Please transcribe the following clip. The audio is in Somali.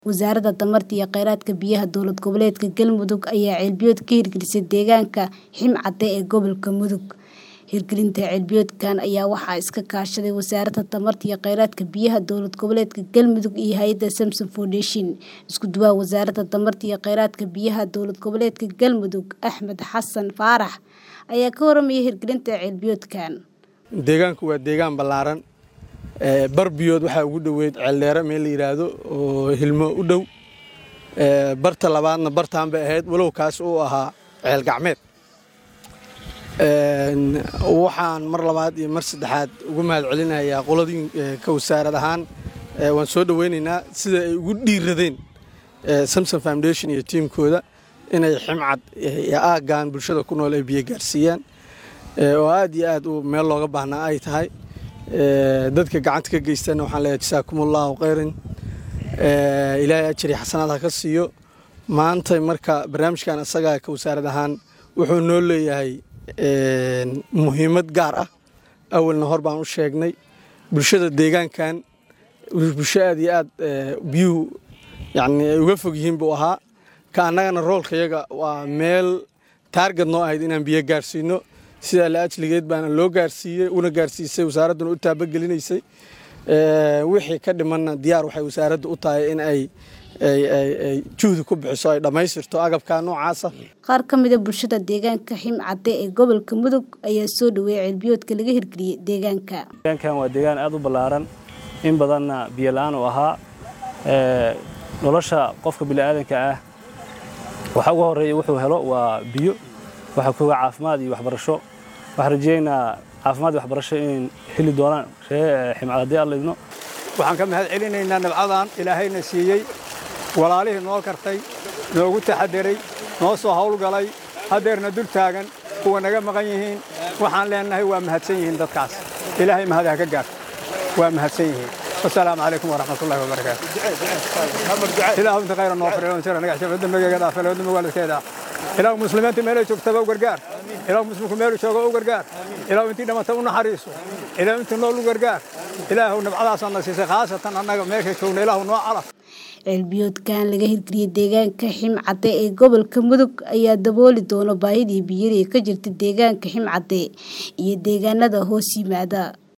Wasaaradda Tamarta iyo Kheyraadka Biyaha Dowlad Goboleedka Galmudug ayaa ceelbiyood ka hirgelisay deegaanka Himcate ee gobolka Mudug. Hirgelinta ceelbiyoodkan ayaa waxaa iska kaashaday Wasaaradda Tamarta iyo Kheyraadka Biyaha Dowlad Goboleedka Galmudug iyo hay'adda Samsom Foundation. Isku duwaha Wasaaradda Tamarta iyo Kheyraadka Biyaha Dowlad Goboleedka Galmudug Axmed Xasan Faarax ayaa ka warramaya hirgelinta ceelbiyoodkan. deegaanku waa deegaan ballaaran barbiyood waxaa ugu dhoweyd ceeldheere meel la yidhaahdo oo hilmo u dhow barta labaadna bartaan bay ahayd walow kaas uu ahaa ceel gacmeed waxaan mar labaad iyo mar saddexaad ugu mahad celinayaa qoladii ka wasaarad ahaan waan soo dhoweynaynaa sida ay ugu dhiiradeen samsom foundation iyo tiimkooda inay ximcad iyo aaggan bulshada ku nool ay biyo gaarsiiyaan oo aad iyo aad u meel looga baahnaa ay tahay dadka gacanta ka geystana waxaan leeyahay jasaakumullahu khayran ilaahay ajri xasanaad ha ka siiyo maanta marka barnaamijkan asagaa ka wasaarad ahaan wuxuu noo leeyahay muhiimad gaar ah awalna hor baan u sheegnay bulshada deegaankan bulsho aad iyo aad biyuhu yani ay uga fog yihiin buu ahaa ka annagana roolkayaga waa meel taargad noo ahayd inaan biyo gaarsiino sidaa la ajligeed baana loo gaarsiiyey una gaarsiisay wasaaradduna u taabagelinaysay wixii ka dhimanna diyaar waxay wasaaradda u tahay in ay juhdi ku bixiso ay dhammaystirto agabka noocaasa Qaar ka mid ah bulshada deegaanka Himcate ee gobolka Mudug ayaa soo dhaweeyay ceelbiyoodka laga hirgeliyay deegaanka. deegaankan waa deegaan aad u ballaaran in badanna biyo la'aan uu ahaa nolosha qofka bini'aadanka ah waxa ugu horreeya wuxuu helo waa biyo waxa kuga caafimaad iyo waxbarasho waxaan rajeynayaa caafimaad iyo waxbarasho in heli doonaan ree ximcad haddii alla idno waxaan ka mahad celinaynaa nabcadan ilaahayna siiyey walaalihii noo kartay noogu taxadiray noo soo howlgalay haddeerna dul taagan kuwa naga maqan yihiin waxaan leenahay waa mahadsan yihiin dadkaas ilaahay mahad ha ka gaarto waa mahadsan yihiin wasalaamu calaykum waraxmatullahi wabarakaatu ilaahu inta khayra noo fariyo sira naga xisho dambigeega dhaafay loo dambi waalidkeeda ilaahu muslimiinta meelay joogtaba u gargaar ilaahu muslimku meelu jooga u gargaar ilaahu intii dhamata u naxariiso ilaahu intii nool u gargaar ilaahu nabcadaasana siisay khaasatan annaga meesha joogna ilaahu noo calaf ceelbiyoodkan laga hirgeliyay deegaanka Himcate ee gobolka Mudug ayaa dabooli doona baahidii biyo ee ka jirta deegaanka Himcate iyo deegaanada hoos yimaada